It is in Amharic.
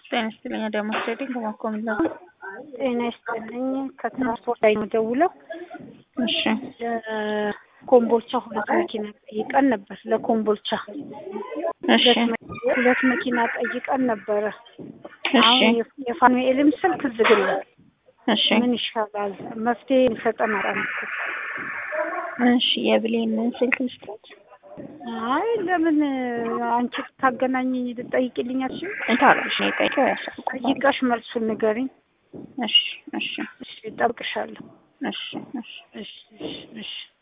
ጤና ይስጥልኝ። አዳማ ትሬዲንግ ከማኮምላ ጤና ይስጥልኝ። ከትራንስፖርት ላይ ነው ደውለው። እሺ ኮምቦልቻ ሁለት መኪና ጠይቀን ነበር። ለኮምቦልቻ እሺ ሁለት መኪና ጠይቀን ነበረ። እሺ አሁን የፋኑኤልም ስልክ ዝግ ነው። እሺ ምን ይሻላል? መፍትሄ ይሰጠን አጣን። እሺ የብሌን ስልክ ልስጣት። አይ ለምን አንቺ ታገናኝኝ ልጠይቅልኝ አትችይም? እንታለሽ ነው የጠይቀው ያሳልኩ ጠይቀሽ መልሱን ንገሪኝ። እሺ እሺ እሺ እጠብቅሻለሁ። እሺ እሺ እሺ እሺ እሺ